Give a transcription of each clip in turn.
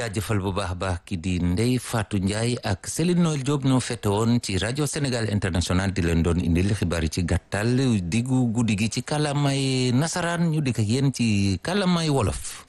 jaajëfal bu baax a baax ki di Ndeye Fatou Ndiaye ak Céline Noël Diop ñoo fete woon ci rajo Sénégal international di leen doon indil xibaar yi ci gàttal diggu guddi gi ci kàllaamay nasaraan ñu dikk ak yéen ci kàllaamay wolof.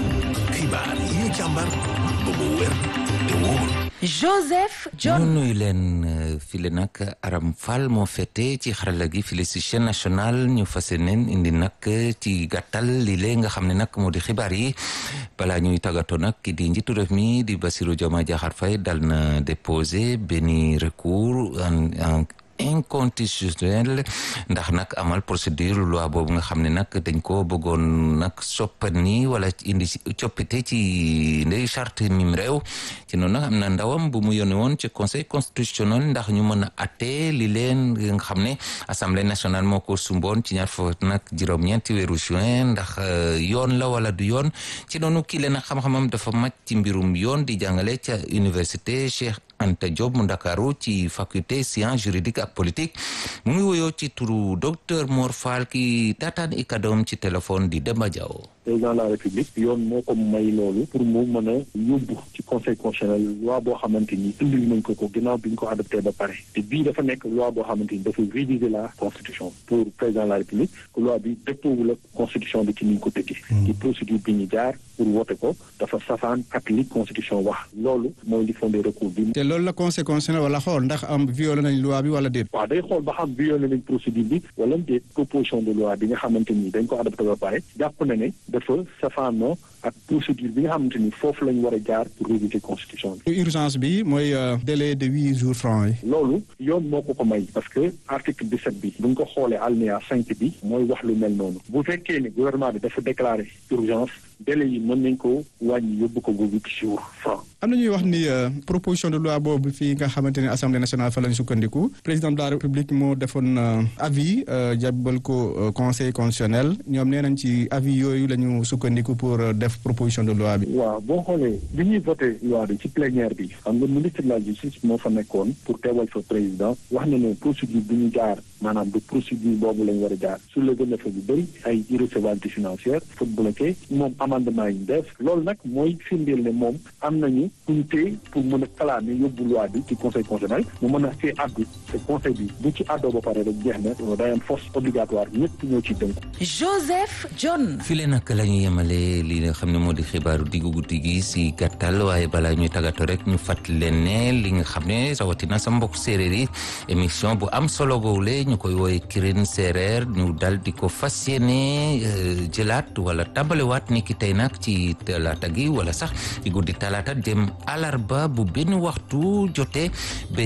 xibaar yi ñu càmbar ba mu wér te wóor. Joseph John ñu nuyu leen file nag Aram Fall moo fete ci xarala gi file si chaîne nationale ñu fas yéeneen indi nag ci gàttal lii lée nga xam ne nag moo di xibaar yi balaa ñuy tàggatoo nag ki di njiitu réew mi di Bassirou Diomaye Diakhar Faye dal na déposé benn recours en inconstitutionnel ndax nag amal procédure loi boobu nga xam ne nag dañ ko bëggoon nag soppani wala indi coppite ci ndey charte mim réew ci noonu nag am na ndawam bu mu yónni woon ci conseil constitutionnel ndax ñu mën a atte li leen nga xam ne assemblée nationale moo ko sumboon ci ñaar fukk nag juróom-ñeenti weeru juin ndax yoon la wala du yoon ci noonu kii leen nag xam-xamam dafa màcc ci mbirum yoon di jàngale ca université Cheikh Anta Diop mu Ndakaaru ci faculté sciences juridiques ak politique mu ngi woyoo ci turu docteur Mor Fall ki taataan i kadoom ci téléphone di Demba Diaw président de la république yoon moo ko may loolu pour mu mën a yóbbu ci conseil constitutionnel loi boo xamante ni indil nañ ko ko ginnaaw bi ñu ko adopté ba pare te bii dafa nekk loi boo xamante ni dafa réviser la constitution pour président de la république que loi bi dëppoowul ak constitution bi ci ni ñu ko tëggee ci procédure bi ñu jaar pour voter ko dafa safaan ak li constitution wax loolu mooy li fondé recours bi te loolu la conseil constitutionnel wala xool ndax am violé nañ loi bi wala déet waaw day xool ba xam violé nañ procédure bi wala déet proposition de loi bi nga xamante ni dañ ko adopté ba pare jàpp na ne dafa safaanoo ak procédure bi nga xamante ni foofu lañ war a jaar pour réviser constitution bi. urgence bi mooy délai de huit jours francs yi. loolu yoon moo ko ko may parce que article 17 bi bu ñu ko xoolee alinéa 5 bi mooy wax lu mel noonu bu fekkee ne gouvernement bi dafa déclarer urgence délai yi mën nañ ko wàññi yóbbu ko ba huit jours francs. am na ñuy wax ni proposition de loi boobu fii nga xamante ne assemblée nationale fa lañ sukkandiku président de la république moo defoon avis jàbbal ko conseil constitutionnel ñoom nee nañ ci avis yooyu la ñu sukkandiku pour def proposition de loi bi. waaw boo xoolee bi ñuy voté loi bi ci plénière bi xam nga ministre de la justice moo fa nekkoon pour teewal fa président wax na ne procédure bi ñu jaar maanaam du procédure boobu lañ war a jaar su la gën a fa bu bëri ay irrecevabilité financière fa bloqué moom amendement yi ñu def loolu nag mooy firndeel ne moom am nañu kuñ téye pour mën a kalaame yóbbu loi bi ci conseil constitutionnel mu mën a see addu te conseil bi bu ci àddoo ba pare rek jeex na day am force obligatoire ñëpp ñoo ci dënk Joseph John file nag la ñu yemale li nga xam ne moo di xibaaru diggu guddi gi si gàttal waaye balaa ñuy tàggatoo rek ñu fàttali leen ne li nga xam ne rawatina sa mbokk séeréer yi émission bu am solo goowule ñu koy wooye kirin séeréer ñu dal di ko fas yéene jëlaat wala tàmbalewaat ni ki tey nag ci talaata gi wala sax ci guddi talaata dem alarba bu benn waxtu jotee ba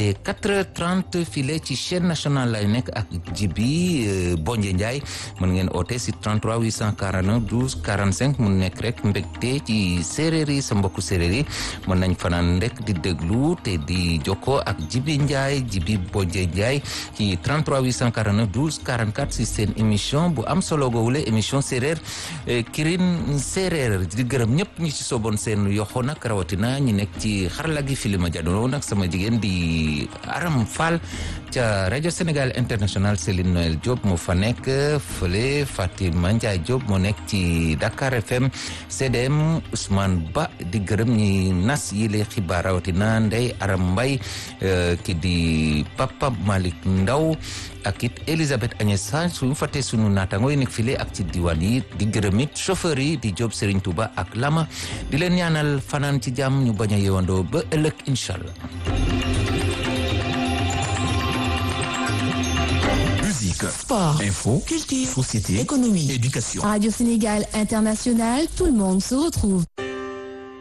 4h30 file ci chaîne nationale lay nekk ak jibi Bonje Ndiaye mën ngeen oote si 33 841 12 45 mu nekk rek mbégte ci séeréer yi sa mbokku séeréer yi mën nañ fanaan rek di déglu te di jokkoo ak jibi Ndiaye jibi Bonje Ndiaye ci 33 849 12 44 si seen émission bu am solo goowule émission séeréer kirin séeréer di gërëm ñëpp ñi ci sooboon seen yoxo nag rawatina ñi nekk ci xarala gi filima jadoo nag sama jigéen di Aram Fall ca rajo Sénégal international Céline Noël Diop moo fa nekk fële Fatima Ndiaye Diop moo nekk ci Dakar FM CDM Ousmane Ba di gërëm ñi nas yi le xibaar rawatina Ndey Aram Mbay ki di Papa Malick Ndaw ak it Elisabeth Agnès Sange suñu fàttee sunu naataango yi nekk file ak ci diwaan yi di gërëm it chauffeur yi di Diop Serigne Touba ak Lama di leen ñaanal fanaan ci jàmm ñu bañ a yewandoo ba ëllëg incha allah. Musique, Sport, info, culture, société, économie, éducation. Radio Sénégal International, tout le monde se retrouve.